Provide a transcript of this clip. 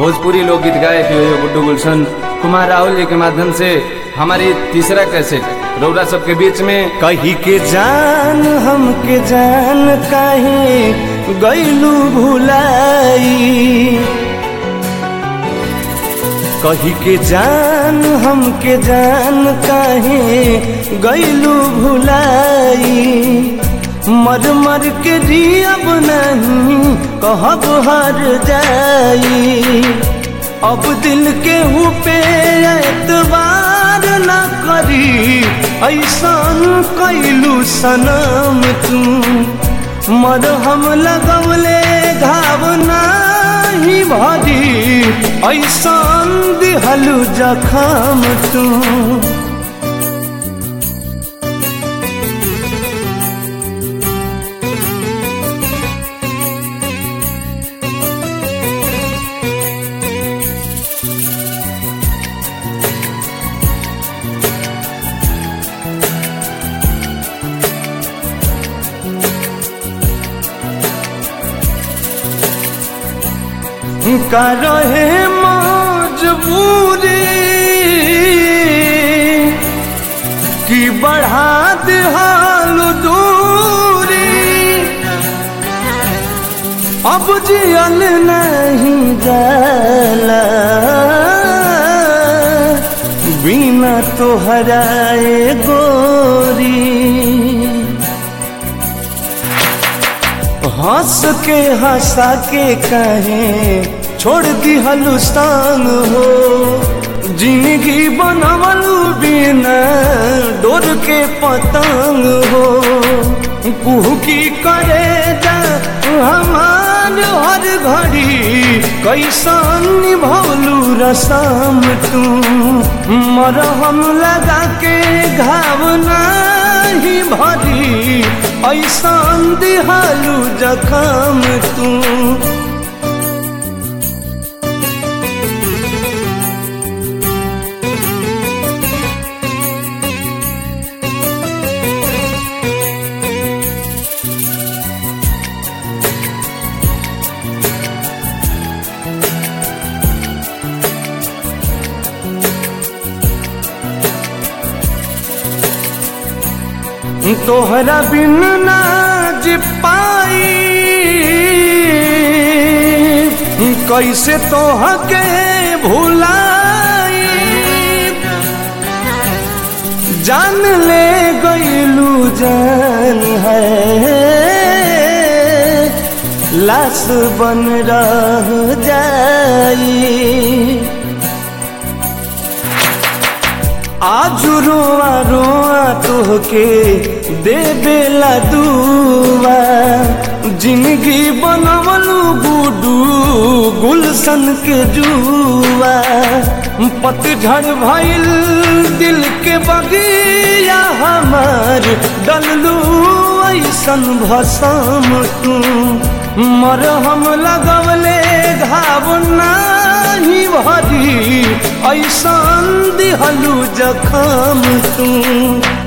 भोजपुरी लोकगीत गायक यो यो गुड्डू गुलशन कुमार राहुल जी के माध्यम से हमारी तीसरा कैसेट रौरा सबके बीच में कही के जान हमके जान काहे गैलू भुलाई कही के जान हमके जान काहे गैलू भुलाई मर मर के जियब नहीं कहब हर जाई अब दिल के पे एतबार न करी ऐसन कैलू सनम तू मर हम लगवले घाव नाही भरी ऐसन दिहलू जखम तू का रहे मजबूरी कि बढ़ा दिहाल दूरी अब जियल नहीं जाला बिना तोहराए गोरी हंस के हंसा के कहे छोड़ दी हलुस्तान हो जिंदगी बनवलू बिना डोर के पतंग हो कुहू की करे जा हमार हर घड़ी कैसन निभौलू रसम तू मरहम लगा के घाव नहीं भरी ऐसन दिहालू जखम तू तोहरा बिन नाज पाई कैसे तोह के भुलाई जान ले गईलू जान है लाश बन रह जाई आज रोआ रोआ तोहके दे बेला दुआ जिंदगी बनवलू गुडू गुलशन के जुआ पतझड़ भइल दिल के बगिया हमार डललू ऐसन भसम तू मर हम लगवले घाव नाही भरी ऐसन दिहलू जखम तू